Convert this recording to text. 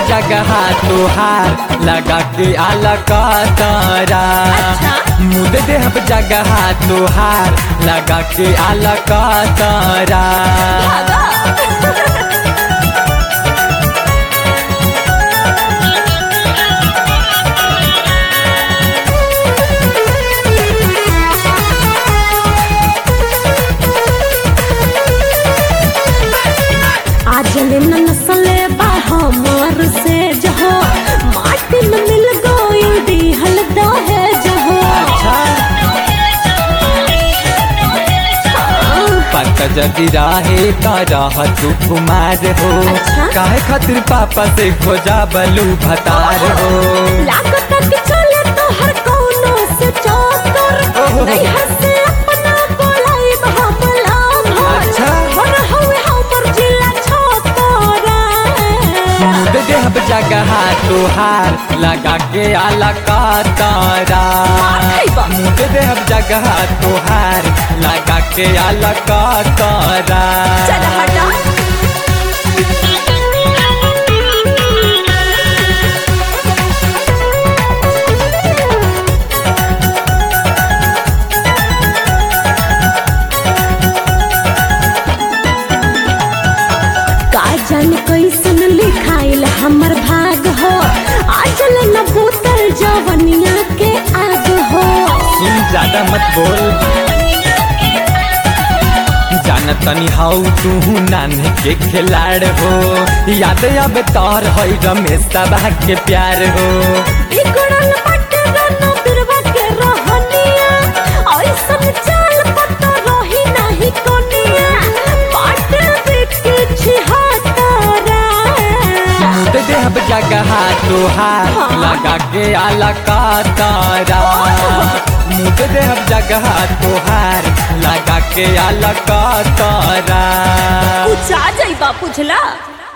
जगह तुहार लगा के आला का तारा अच्छा। मुद देहब जगह तुहार लगा के आला का तारा भागा आज न नसले बा हमार से जहो माटी में मिल गई दिहल दहे जहो अच्छा पता जदि राहे का राह तू कुमार हो अच्छा। काहे खातिर पापा से खोजा बलू भतार हो लागत कि चले तो हर कोनो से चौकर ओहो। नहीं हंसे अपना बोलाई हमला अच्छा। हर हवे हमर जिला छोकरा मुद देहब जगह तुहार लगा के आला का तारा माथै बा। मुद देहब जगह तुहार लगा के आला का तारा चल हटा का जान कैसन लिखाइल हमर भाग हो आजल न बोतल जवनिया के आग हो सुन ज्यादा मत बोल जान तनी हाउ तू नान्हे के खिलाड़ हो याद अब तोर है रमेश तबाह के प्यार हो बिगड़ल बाटे राना बिरवा के रहनिया ऐसन चाल पता रही नाही कोनिया बाटे बिके छिहतरा मुद देहब जगह तुहार हाँ। लगा के आला का तारा मुद देहब जगह तुहार लगा के आला का तारा कुछ आ जाई बा पुछला